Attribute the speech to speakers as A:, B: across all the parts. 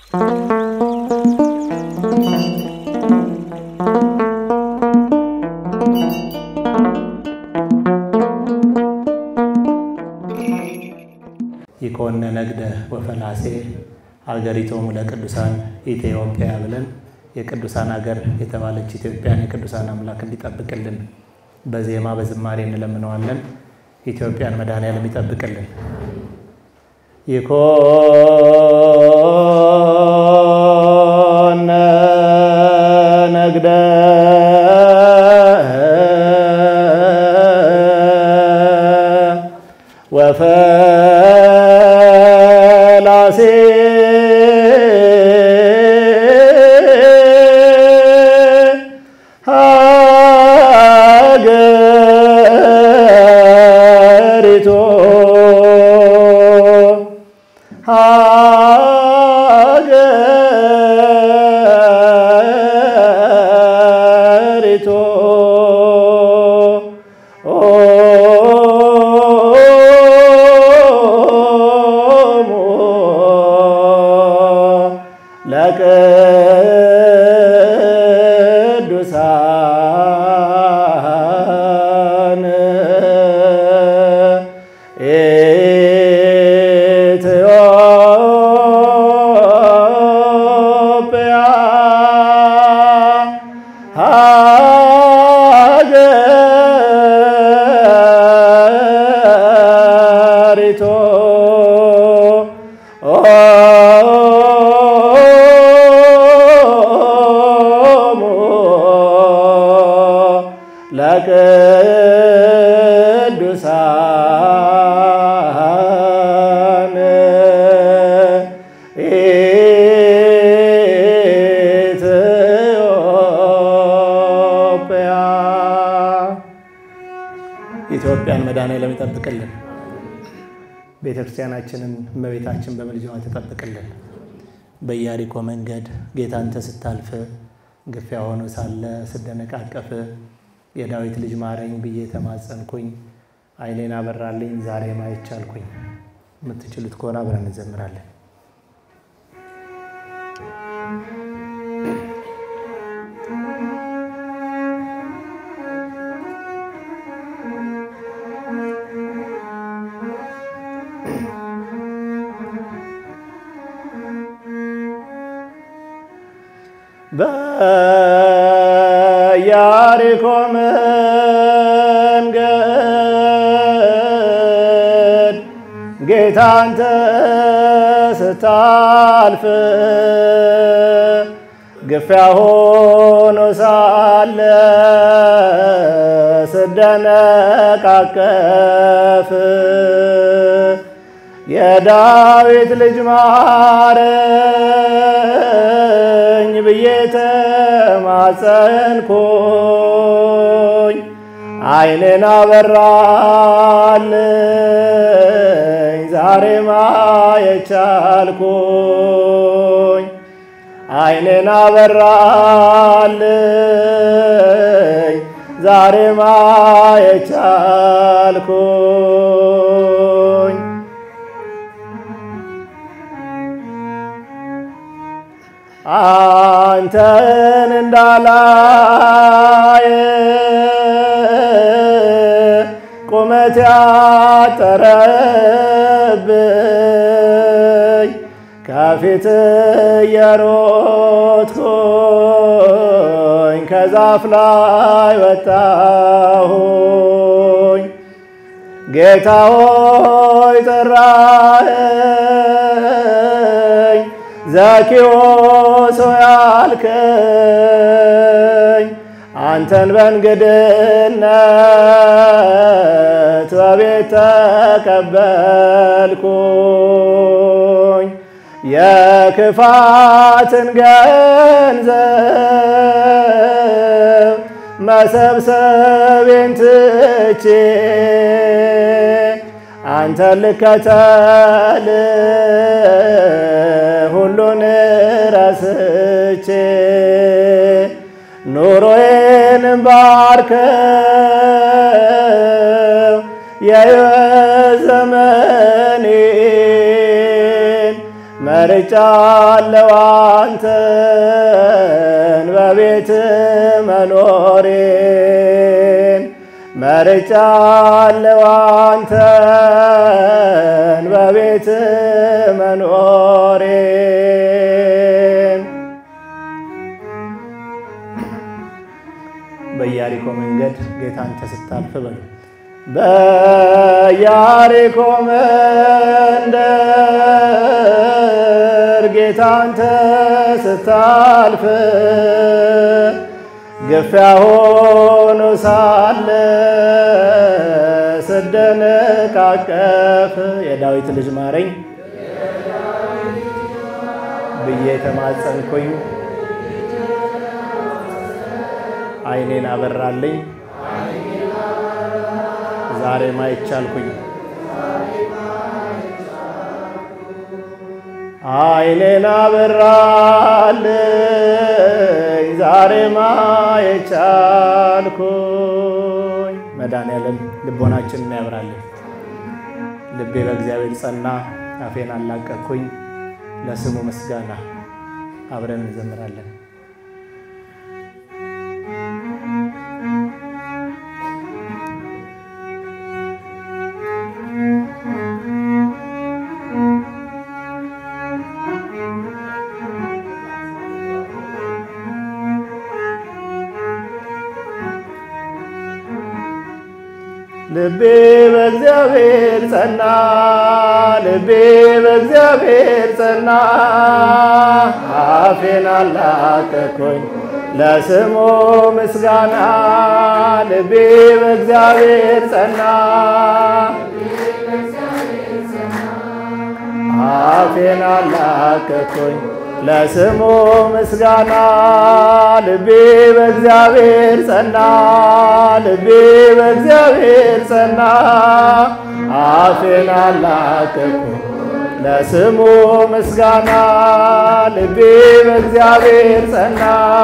A: ይኮነ ነግደ ወፈላሴ ሀገሪቶሙ ለቅዱሳን ኢትዮጵያ ብለን የቅዱሳን ሀገር የተባለች ኢትዮጵያን የቅዱሳን አምላክ እንዲጠብቅልን በዜማ በዝማሬ እንለምነዋለን። ኢትዮጵያን መድኃኔዓለም ይጠብቅልን። ይኮነ ነግደ ወፈላሴ ሀገሪቶ ሀገሪቶ ለቅዱሳን ኢትዮጵያ ሀገሪቶ ለቅዱሳን ኢትዮጵያ ኢትዮጵያን መድኃኔዓለም ይጠብቅልን። ቤተ ክርስቲያናችንን እመቤታችን በምልጃዋ ትጠብቅልን። በኢያሪኮ መንገድ ጌታ አንተ ስታልፍ ግፊያ ሆኖ ሳለ ስደነቃቀፍ የዳዊት ልጅ ማረኝ ብዬ ተማጸንኩኝ። ዓይኔን አበራልኝ ዛሬ ማየት ቻልኩኝ። የምትችሉት ከሆነ አብረን እንዘምራለን። በኢያሪኮ መንገድ ጌታ አንተ ስታልፍ ግፊያ ሆኖ ሳለ ስደነቃቀፍ የዳዊት ልጅ ማረኝ ብዬ ተማጸንኩኝ። ዓይኔን አበራልኝ ዛሬ ማየት ቻልኩኝ። ዓይኔን አበራልኝ ዛሬ ማየት ቻልኩኝ። አንተን እንዳላየ ቁመት ያጠረብኝ ከፊት የሮጥኩኝ ከዛፍ ላይ ወጣሁኝ። ጌታ ሆይ ጠራኸኝ፣ ዘኪዎስ ሆይ አልከኝ። አንተን በእንግድነት በቤት ተቀበልኩኝ። የክፋትን ገንዘብ መሰብሰቤን ትቼ አንተን ልከተል ሁሉን ረስቼ ኑሮዬን ባርከው የሕይወት ዘመኔን መርጫለሁ አንተን በቤት መኖሬን መርጫለሁ አንተን በቤት መኖሬን በኢያሪኮ መንገድ ጌታ አንተ ስታልፍ በሉ በኢያሪኮ መንደር ጌታ አንተ ስታልፍ ግፊያ ሆኖ ሳለ ስደነቃቀፍ የዳዊት ልጅ ማረኝ ብዬ ተማጸንኩኝ። ዓይኔን አበራልኝ ዛሬ ማየት ቻልኩኝ። ዓይኔን አበራልኝ ዛሬ ማየት ቻልኩኝ። መድኃኔዓለም ልቦናችንን ያብራልን። ልቤ በእግዚአብሔር ጸና፣ አፌን አላቀቅኩኝ። ለስሙ ምስጋና አብረን እንዘምራለን። ልቤ በእግዚአብሔር ጸና፣ ልቤ በእግዚአብሔር ጸና፣ አፌን አላቀቅኩኝ ለስሙ ምስጋና። ልቤ በእግዚአብሔር ጸና፣ አፌን አላቀቅኩኝ ለስሙ ምስጋና። ልቤ በእግዚአብሔር ጸና፣ ልቤ በእግዚአብሔር ጸና፣ አፌን አላቀቅኩኝ ለስሙ ምስጋና። ልቤ በእግዚአብሔር ጸና፣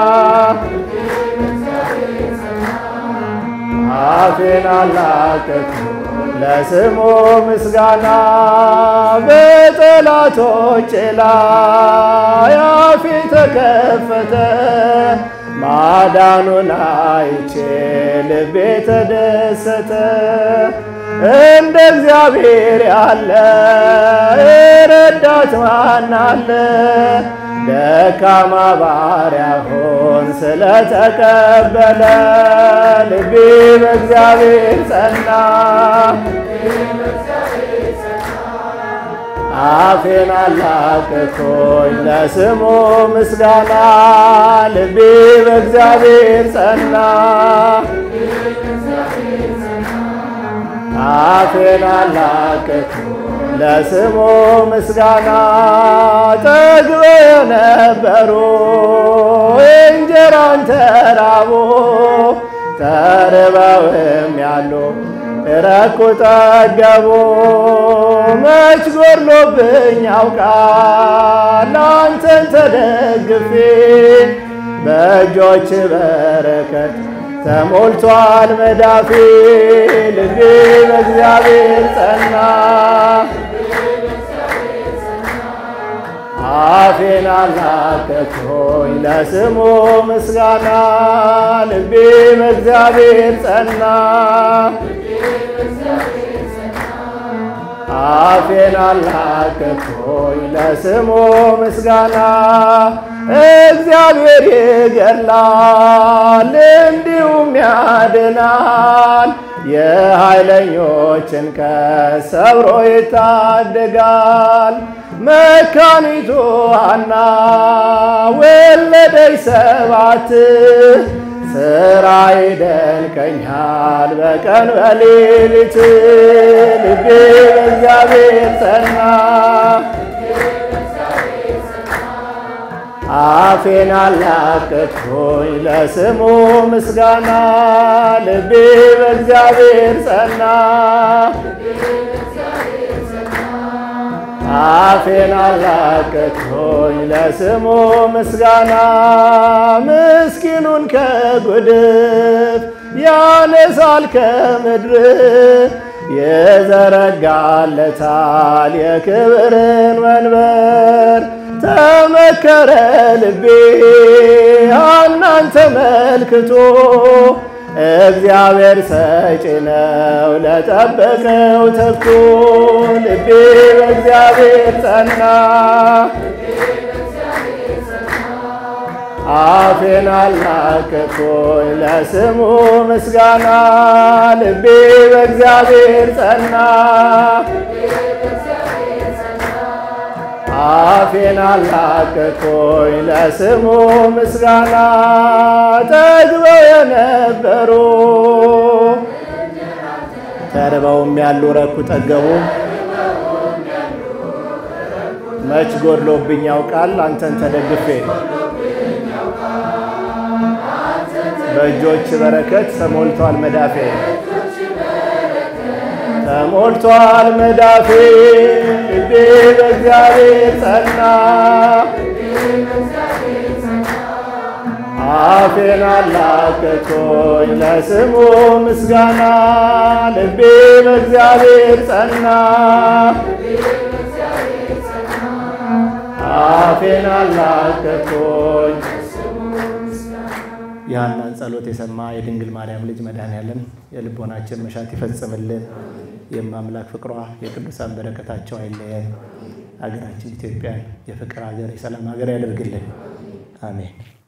A: አፌን አላቀቅኩኝ ለስሙ ምስጋና በጠላቶቼ ላይ አፌ ተከፈተ፣ ማዳኑን አይቼ ልቤ ተደሰተ። እንደ እግዚአብሔር ያለ ረዳት ማን አለ? ደካማ ባሪያሆን ስለተቀበለ ልቤ በእግዚአብሔር ጸና። አፌን አላቀቅኩኝ ለስሙ ምስጋና። ልቤ በእግዚአብሔር ጸና። አፌን አላቀቅኩኝ ለስሙ ምስጋና ጠግበው የነበሩ እንጀራን ተራቡ ተርበውም ያሉ ረኩ ጠገቡ። መች ጎድሎብኝ ያውቃል አንተን ተደግፌ በእጆች በረከት ተሞልቷል መዳፌ ልቤ በእግዚአብሔር ጸና። አፌን አላቀቅኩኝ ለስሙ ምስጋና ልቤ በእግዚአብሔር ጸና። አፌን አላቀቅኩኝ ለስሙ ምስጋና እግዚአብሔር ይገድላል እንዲሁም ያድናል። የኃይለኞችን ቀስት ሰብሮ ይታደጋል። መካኒቱ ሐና ወለደች ሰባት ስራ ይደንቀኛል በቀን በሌሊት ልቤ በእግዚአብሔር ጸና። አፌን አላቀቅኩኝ ለስሙ ምስጋና ልቤ በእግዚአብሔር ጸና። አፌን አላቀቅኩኝ ለስሙ ምስጋና ምስኪኑን ከጉድፍ ያነሳል ከምድር የዘረጋለታል የክብርን መንበር ጠነከረ ልቤ ሐናን ተመልክቶ እግዚአብሔር ሰጪ ነው ለጠበቀው ተግቶ ልቤ በእግዚአብሔር ጸና አፌን አላቀቅኩኝ ለስሙ ምስጋና ልቤ በእግዚአብሔር ጸና አፌን አላቀቅኩኝ ለስሙ ምስጋና ጠግበው የነበሩ ተርበውም ያሉ ረኩ ጠገቡ መች ጎድሎብኝ ያውቃል አንተን ተደግፌ በእጆች በረከት ተሞልቷል መዳፌ ተሞልቷል መዳፌ ልቤ በእግዚአብሔር ጸና አፌን አላቀቅኩኝ ለስሙ ምስጋና ልቤ በእግዚአብሔር ጸና አፌን አላቀቅኩኝ የሐናን ጸሎት የሰማ የድንግል ማርያም ልጅ መድኃኔዓለም የልቦናችን መሻት ይፈጽምልን። የማምላክ ፍቅሯ የቅዱሳን በረከታቸው አይለየን። ሀገራችን ኢትዮጵያን የፍቅር ሀገር፣ የሰላም ሀገር ያደርግልን። አሜን።